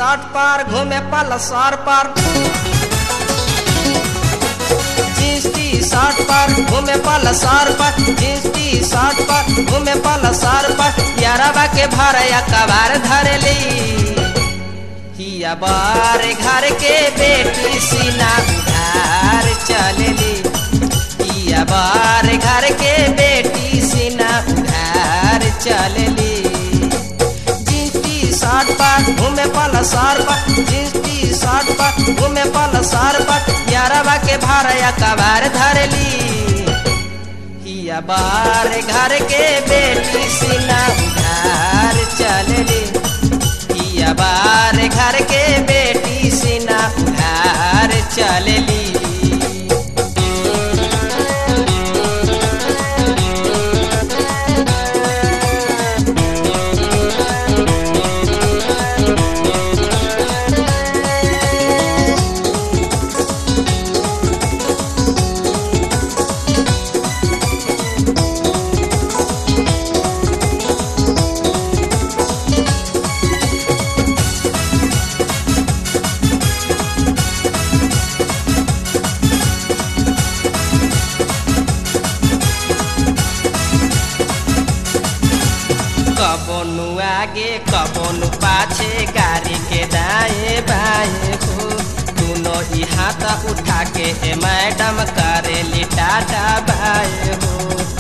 shirt पर घूमे पलसर पर जींस टी शर्ट पर घूमे पलसर पर जींस टी शर्ट पर घूमे पलसर पर यारबा के भरया कबार धरली हिया बार घर के बेटी सीना उधार चलली हिया बार घर के बेटी सीना उधार चलली जींस टी शर्ट पर घूमे पलसर पर जींस टी शर्ट पर घूमे पलसर पर यारबा के भरया कबार धरली हिया बार घर के बेटी सीना उधार चलली हिया बार घर के बेटी सीना उधार चलली कबोनु आगे कबोनु पाछे गाड़ी के दाएं बाएं हो दोनों ही हाथ उठा के ए मैडम करेली टाटा बाए हो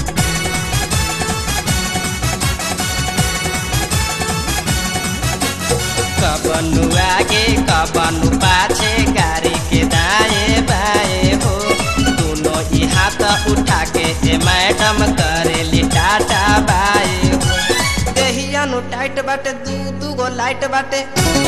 कबनु आगे कबनु पाछे गाड़ी के दाएं बाएं हो दोनों ही हाथ उठा के ए मैडम करेली टाटा बाए हो देहिया नु टाइट बाटे दू दू गो लाइट बाटे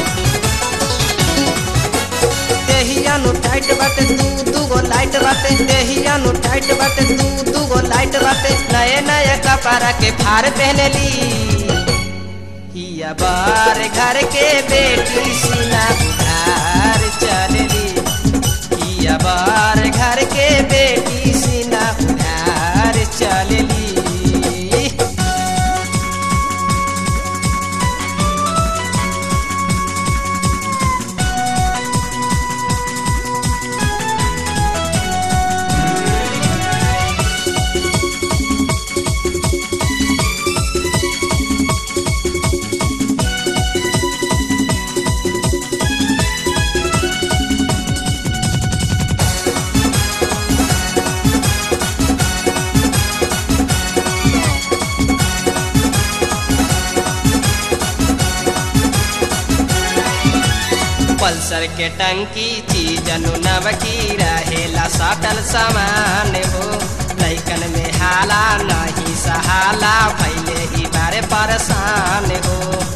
देहिया नु टाइट बाटे दू दू गो लाइट बाटे देहिया नु टाइट बाटे दू दू गो लाइट बाटे नए नए कपड़ा के फार पहनली हिया बार घर के बेटी सीना उधार चलली हिया बार घर के बेटी सीना उधार चलली पल्सर के टंकी चीजनु नवकी रहेला सटल सामान हो लैकन में हाला नहीं सहाला भैले ही बारे परेशान हो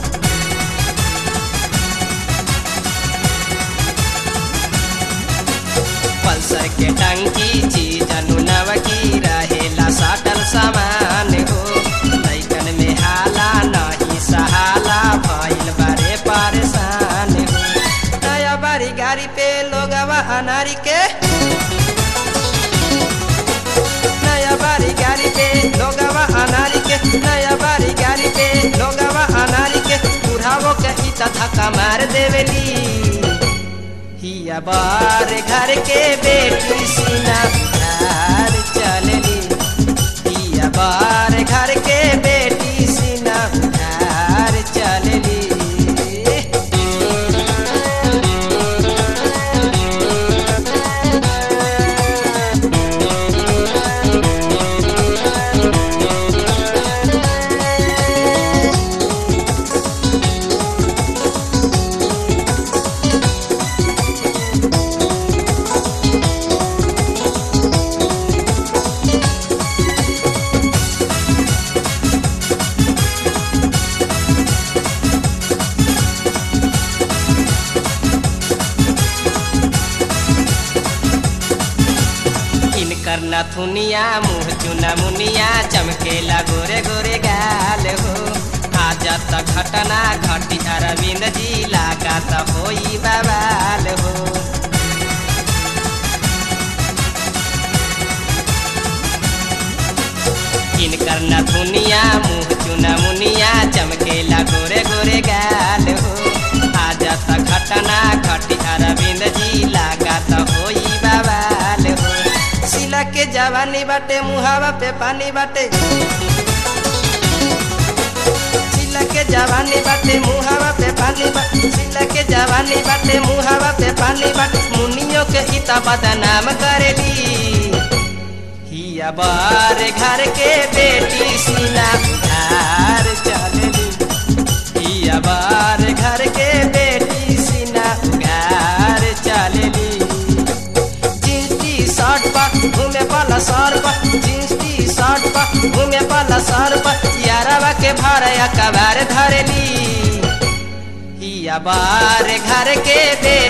पल्सर के टंकी चीजनु नवकी रहेला सटल सामान हो लैकन में हाला नहीं सहाला भैल बारे परेशान हो नया बारी गाड़ी पे लोगवा अनारी के नया बारी गाड़ी पे लोगवा अनारी के नया बारी गाड़ी पे लोगवा अनारी के बुढ़ावो के ई धक्का मार देवेली हिया बार घर के बेटी सीना उधार चलली हिया बार घर के बेटी सीना उधार चलली इनकर नथुनिया मुँह चुना मुनिया चमकेला गोरे गोरे गाल हो आज त घटना घटी अरविंद जी लागा त होई बवाल हो इनकर नथुनिया मुँह चुना मुनिया चमकेला गोरे गोरे गाल हो आज जाता घटना घटी अरविंद जी लागत होई बवाल हो सिला के जवानी बाटे मुहावा पे पानी बाटे सिला के जवानी बाटे मुहावा पे पानी बाटे सिला के जवानी बाटे मुहावा पे पानी बाटे मुनियों के इता बदनाम करेली हिया बार घर के बेटी सीना उधार चलेली हिया बार घर के बेटी सीना उधार चलेली जींस टी शर्ट पर घूमे वाला सर पर जींस टी शर्ट पर घूमे वाला सर पर यारवा के भार कबार धरेली हिया बार घर के बेटी